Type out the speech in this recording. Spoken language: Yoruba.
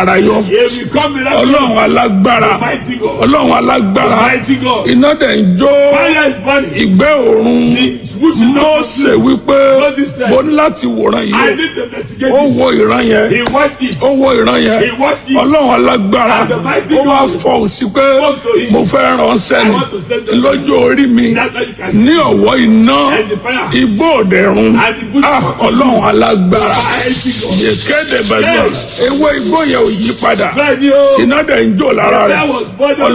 àràyọ He will come miraculous. ọlọ́run alágbára Mighty God. ọlọ́run alágbára Mighty God. iná dẹ̀ ń jó Fire is burning. ìgbẹ́ òórùn The smooth Mósè wípé Moses said, mo ní láti wòran I yìí need to investigate ó this. wo ìran yẹn He watched it. ó wo ìran yẹn He watched it. ọlọ́run alágbára And the mighty ó wá God fọ òsì pé spoke to him. mo fẹ́ ránṣẹ́ I ni want to send them. lójú orí mi That's how you can see. ní ọ̀wọ́ iná And the fire. igbó òdẹ̀rùn And the bush Ah, of ọlọ́run alágbára Mighty God. yèkéde bẹ̀rẹ̀ ewé igbó yẹn ò yí padà Bẹ́ẹ̀ni o. iná dẹ̀ ń jó lára There rẹ̀ was burning.